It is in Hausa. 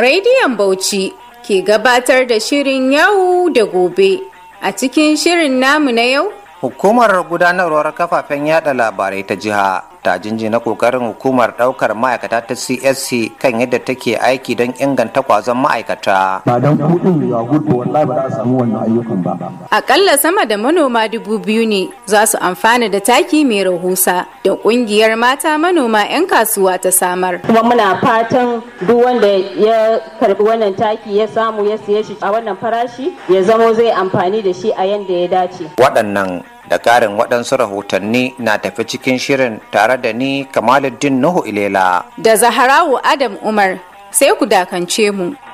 Radiyon Bauchi ke gabatar da shirin yau da gobe. A cikin shirin namu na yau, Hukumar gudanarwar kafafen yada labarai ta jiha ta jinjina kokarin hukumar daukar ma'aikata ta CSC kan yadda take aiki don inganta kwazon ma'aikata. ba don kudin ya gudu wallahi ba za a samu wannan ayyukan ba akalla sama da manoma dubu biyu ne za su amfana da taki mai rahusa da kungiyar mata manoma 'yan kasuwa ta samar. kuma muna fatan duk wanda ya karbi wannan taki ya samu ya siye shi a wannan farashi ya zamo zai amfani da shi a yanda ya dace Waɗannan da ƙarin waɗansu rahotanni na tafi cikin shirin tare da ni Kamaluddin Nuhu Ilela. Da Zaharawu Adam Umar sai ku dakance mu.